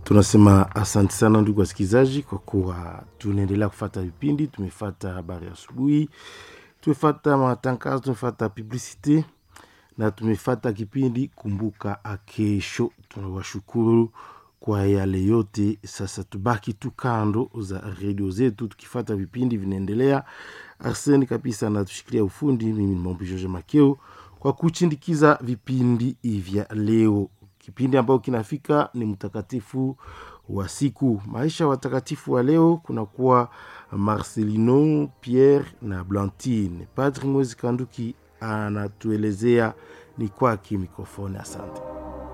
tunasema asante sana ndugu wasikilizaji kwa kuwa tunaendelea kufata vipindi tumefata habari ya asubuhi tumefata matangazo tumefata publicite na tumefata kipindi kumbuka akesho tunawashukuru kwa yale yote sasa tubaki tu kando za redio zetu tukifata vipindi vinaendelea arseni kabisa natushikilia ufundi mimi ni mambo george makeo kwa kuchindikiza vipindi vya leo kipindi ambayo kinafika ni mtakatifu wa siku maisha watakatifu wa leo kunakuwa marcelino pierre na blantine padri mwezi kanduki anatuelezea ni kwake mikrofoni asante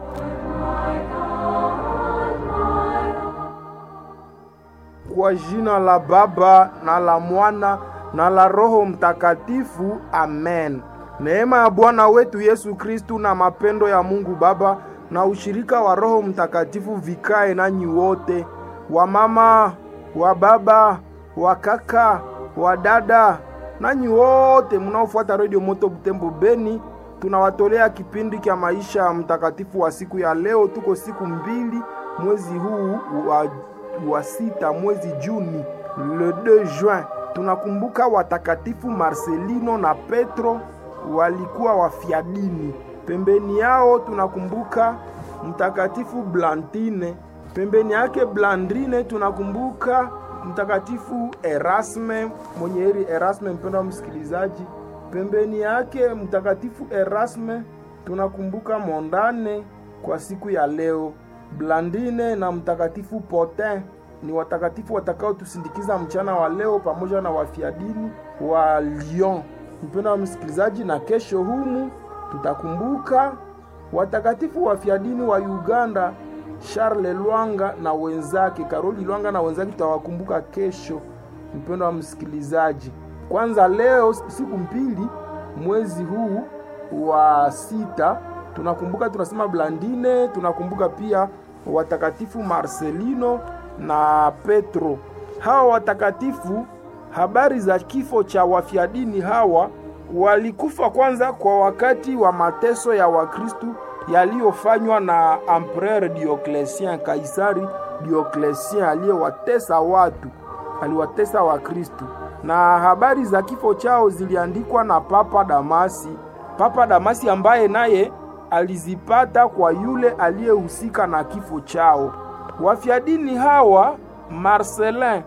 kwa jina la Baba na la Mwana na la Roho Mtakatifu, amen. Neema ya Bwana wetu Yesu Kristu na mapendo ya Mungu Baba na ushirika wa Roho Mtakatifu vikae nanyi wote, wa mama, wa baba, wa kaka, wa dada, nanyi wote mnaofuata Radio Moto Butembo Beni. Tunawatolea kipindi cha maisha ya mtakatifu wa siku ya leo. Tuko siku mbili mwezi huu wa wa sita mwezi Juni, le 2 juin, tunakumbuka watakatifu Marcelino na Petro walikuwa wafiadini. Pembeni yao tunakumbuka mtakatifu Blantine, pembeni yake Blandrine tunakumbuka mtakatifu Erasme, mwenye heri Erasme, mpendwa msikilizaji. Pembeni yake mtakatifu Erasme tunakumbuka Mondane kwa siku ya leo. Blandine na mtakatifu Potin ni watakatifu watakaotusindikiza mchana wa leo pamoja na wafiadini wa Lyon. Mpendwa wa msikilizaji, na kesho humu tutakumbuka watakatifu wafiadini wa Uganda, Charles Lwanga na wenzake, Karoli Lwanga na wenzake, tutawakumbuka kesho. Mpendwa wa msikilizaji, kwanza leo siku mbili mwezi huu wa sita tunakumbuka tunasema Blandine, tunakumbuka pia watakatifu Marcelino na Petro. Hawa watakatifu, habari za kifo cha wafiadini hawa, walikufa kwanza kwa wakati wa mateso ya Wakristu yaliyofanywa na Empereur Diocletien, Kaisari Diocletien aliyewatesa watu, aliwatesa Wakristu, na habari za kifo chao ziliandikwa na Papa Damasi, Papa Damasi ambaye naye alizipata kwa yule aliyehusika na kifo chao. Wafiadini hawa Marcelin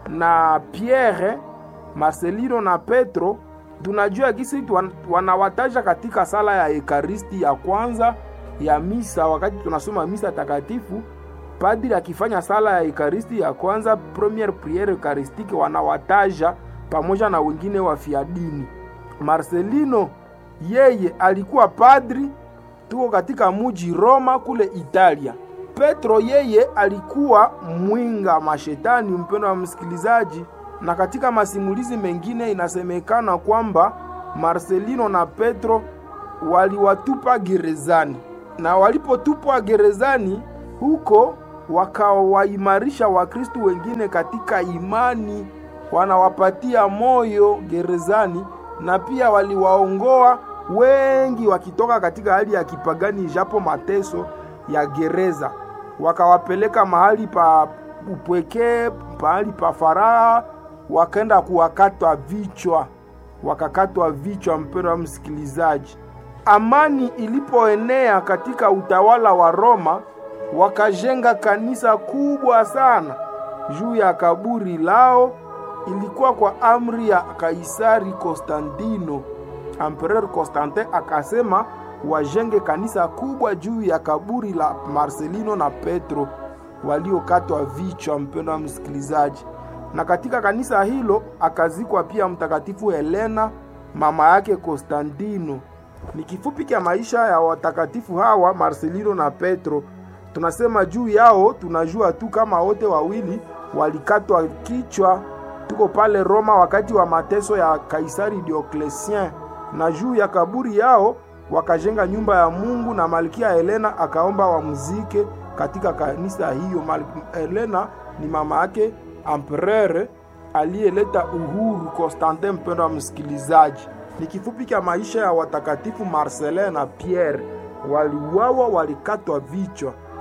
na Pierre, Marcelino na Petro, tunajua gisi wanawataja katika sala ya Ekaristi ya kwanza ya misa. Wakati tunasoma misa takatifu, padri akifanya sala ya Ekaristi ya kwanza, premiere priere eucharistique, wanawataja pamoja na wengine wafiadini. Marcelino yeye alikuwa padri tuko katika muji Roma kule Italia. Petro yeye alikuwa mwinga mashetani, mpendo wa msikilizaji, na katika masimulizi mengine inasemekana kwamba Marcelino na Petro waliwatupa gerezani, na walipotupwa gerezani huko wakawaimarisha Wakristu wengine katika imani, wanawapatia moyo gerezani, na pia waliwaongoa wengi wakitoka katika hali ya kipagani, japo mateso ya gereza, wakawapeleka mahali pa upweke, mahali pa faraha, wakaenda kuwakatwa vichwa, wakakatwa vichwa. Mpendo wa msikilizaji, amani ilipoenea katika utawala wa Roma, wakajenga kanisa kubwa sana juu ya kaburi lao. Ilikuwa kwa amri ya Kaisari Konstantino. Empereur Constantin akasema wajenge kanisa kubwa juu ya kaburi la Marcelino na Petro waliokatwa vichwa. Mpendo wa msikilizaji, na katika kanisa hilo akazikwa pia mtakatifu Helena mama yake Konstantino. Ni kifupi cha maisha ya watakatifu hawa Marcelino na Petro. Tunasema juu yao, tunajua tu kama wote wawili walikatwa kichwa. Tuko pale Roma wakati wa mateso ya Kaisari Diocletien na juu ya kaburi yao wakajenga nyumba ya Mungu na Malkia Helena akaomba wamzike katika kanisa hiyo. Helena ni mama yake empereur aliyeleta uhuru Konstantin. Mpendo wa msikilizaji, ni kifupi cha maisha ya watakatifu Marcelin na Pierre. Waliuawa, walikatwa vichwa.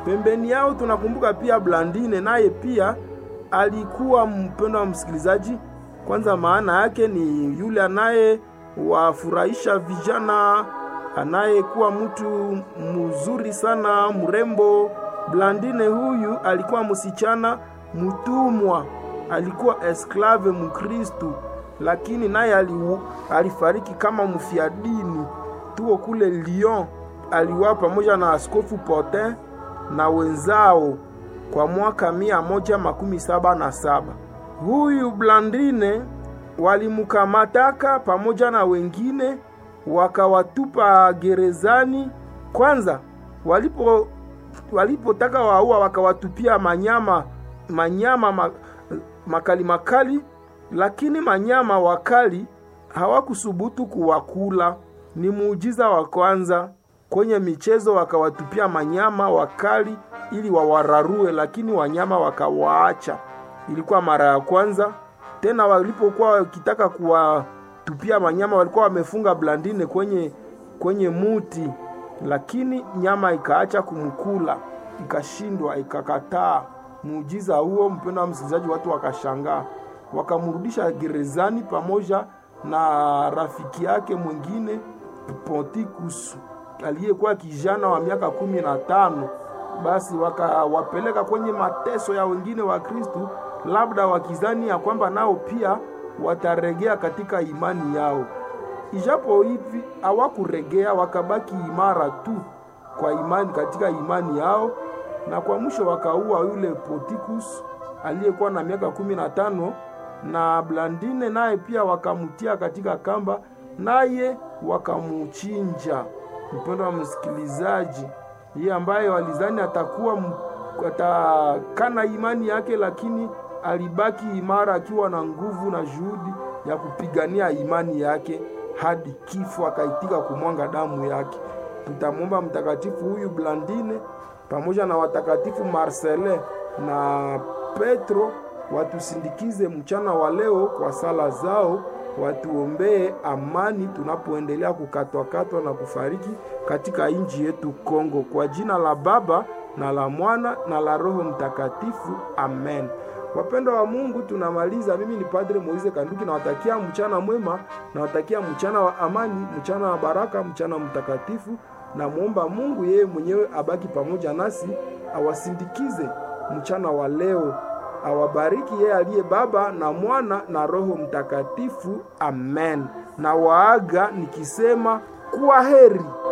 Pembeni yao tunakumbuka pia Blandine, naye pia alikuwa mpendo wa msikilizaji. Kwanza maana yake ni yule anayewafurahisha vijana, anayekuwa mtu mzuri sana, mrembo. Blandine huyu alikuwa msichana mtumwa, alikuwa esklave Mkristu, lakini naye alifariki kama mfiadini. Tuo kule Lyon, aliwa pamoja na askofu Potin na wenzao kwa mwaka mia moja makumi saba na saba. Huyu Blandine walimkamataka pamoja na wengine wakawatupa gerezani. Kwanza walipo walipotaka waua wakawatupia manyama manyama ma, makali makali, lakini manyama wakali hawakusubutu kuwakula. Ni muujiza wa kwanza kwenye michezo, wakawatupia manyama wakali ili wawararue, lakini wanyama wakawaacha. Ilikuwa mara ya kwanza. Tena walipokuwa wakitaka kuwatupia manyama, walikuwa wamefunga Blandine kwenye kwenye muti, lakini nyama ikaacha kumkula, ikashindwa, ikakataa. Muujiza huo, mpendo wa msikilizaji, watu wakashangaa, wakamrudisha gerezani pamoja na rafiki yake mwingine Ponticus aliyekuwa kijana wa miaka kumi na tano. Basi wakawapeleka kwenye mateso ya wengine wa Kristu, labda wakizani ya kwamba nao pia wataregea katika imani yao. Ijapo hivi hawakuregea, wakabaki imara tu kwa imani katika imani yao, na kwa mwisho wakaua yule Ponticus aliyekuwa na miaka kumi na tano na Blandine naye pia wakamtia katika kamba, naye wakamuchinja. Mpendo wa msikilizaji, yeye ambaye walizani atakuwa atakana imani yake, lakini alibaki imara akiwa na nguvu na juhudi ya kupigania imani yake hadi kifo, akaitika kumwanga damu yake. Tutamwomba mtakatifu huyu Blandine pamoja na watakatifu Marcelin na Petro watusindikize mchana wa leo kwa sala zao, watuombee amani tunapoendelea kukatwakatwa na kufariki katika nchi yetu Kongo. Kwa jina la Baba na la Mwana na la Roho Mtakatifu, amen. Wapendwa wa Mungu, tunamaliza. Mimi ni Padre Moise Kanduki, nawatakia mchana mwema, nawatakia mchana wa amani, mchana wa baraka, mchana mtakatifu. Namwomba Mungu yeye mwenyewe abaki pamoja nasi, awasindikize mchana wa leo awabariki yeye aliye Baba na Mwana na Roho Mtakatifu. Amen. Na waaga nikisema kuwa heri.